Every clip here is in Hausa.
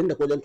tun da wajen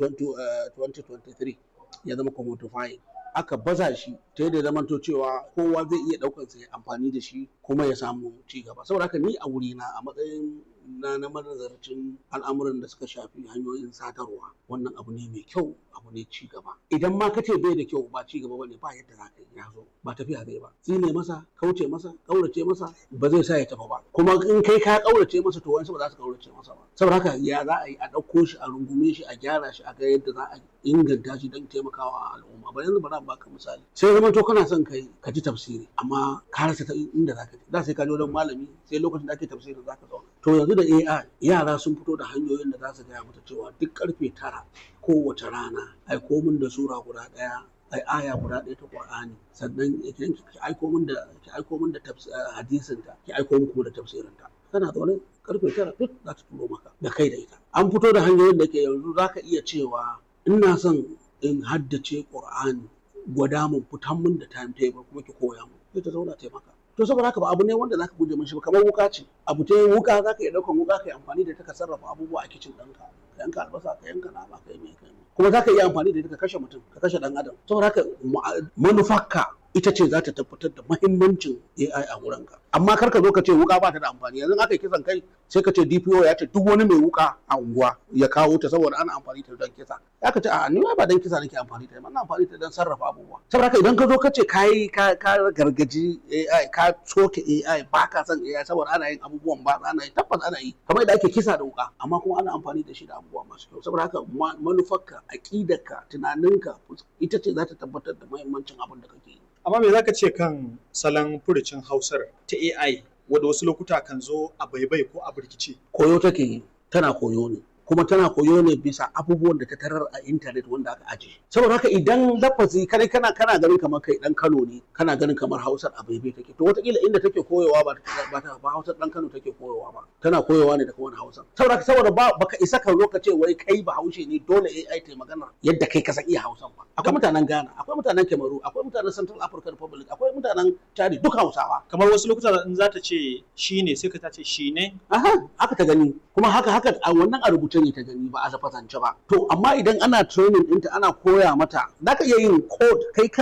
2023 ya zama commodifying aka baza shi ta yadda zamanto cewa kowa zai iya ɗaukar sa ya amfani da shi kuma ya samu ci gaba saboda haka ni a wurina a matsayin na na manazarcin al'amuran da suka shafi hanyoyin sadarwa wannan abu ne mai kyau abu ne ci gaba idan ma ka ce bai da kyau ba ci gaba bane ba yadda za ka yi ya zo ba tafiya zai ba tsine masa kauce masa kaurace masa ba zai sa ya tafi ba kuma in kai ka kaurace masa to wani ba za su kaurace masa ba saboda haka ya za a yi a ɗauko shi a rungume shi a gyara shi a ga yadda za a inganta shi don taimakawa al'umma ba yanzu ba za baka misali sai zama to kana son kai ka ji tafsiri amma ka rasa ta inda za ka je da sai ka je wajen malami sai lokacin da ake tafsirin za ka zauna to yanzu da AI yara sun fito da hanyoyin da za su gaya mata cewa duk karfe tara kowace rana aiko min da sura guda ɗaya ai aya guda ɗaya ta Qur'ani sannan ki aiko min da ki aiko min da hadisin ta ki aiko min da tafsirin ta kana zaune karfe tara duk za ta turo maka da kai da ita an fito da hanyoyin da ke yanzu za ka iya cewa ina son in haddace Qur'ani gwada mun fitan mun da timetable kuma ki koya mun sai ta zauna taimaka to saboda haka ba abu ne wanda zaka guje mishi ba kamar wuka ce abu ta wuka zaka iya daukan wuka kai amfani da ita ka sarrafa abubuwa a kicin ɗinka ka yanka albasa ka yanka nama ka yi mai kai kuma zaka iya amfani da ita ka kashe mutum ka kashe dan adam saboda haka manufarka ita ce za ta tabbatar da mahimmancin AI a wurinka amma kar ka zo ka ce wuka ba ta da amfani yanzu aka yi kisan kai sai ka ce DPO ya ce duk wani mai wuka a unguwa ya kawo ta saboda ana amfani ta don kisa ya ka ce a ni ba don kisa nake amfani ta ba amfani ta don sarrafa abubuwa saboda haka idan ka zo ka ce kai ka ka gargaji AI ka soke AI ba ka san AI saboda ana yin abubuwan ba ana yi tabbas ana yi kamar yadda ake kisa da wuka amma kuma ana amfani da shi da abubuwa masu kyau saboda haka manufarka aqidarka tunaninka ita ce za ta tabbatar da mahimmancin abin da kake yi amma me zaka ce kan salon furucin hausar ta AI wadda wasu lokuta kan zo a baibai ko a birkice koyo take yi tana koyo ne kuma tana koyo ne bisa abubuwan da ta tarar a intanet wanda aka aje saboda haka idan lafazi kana kana kana ganin kamar kai dan Kano ne kana ganin kamar Hausar a baibai take to wataƙila inda take koyowa ba ba ta ba Hausar dan Kano take koyowa ba tana koyowa ne daga wani Hausa saboda haka saboda ba baka isa ka zo ka ce wai kai ba Haushe ne dole AI ta magana yadda kai ka san iya Hausan ba akwai mutanen Ghana akwai mutanen Cameroon akwai mutanen Central African Republic akwai mutanen Chad duk Hausawa kamar wasu lokuta in za ta ce shi ne sai ka ta ce shi ne aha haka ta gani kuma haka haka a wannan a rubuce ne ta gani ba a lafazance ba to amma idan ana training ɗinta ana koya mata za ka iya yin code kai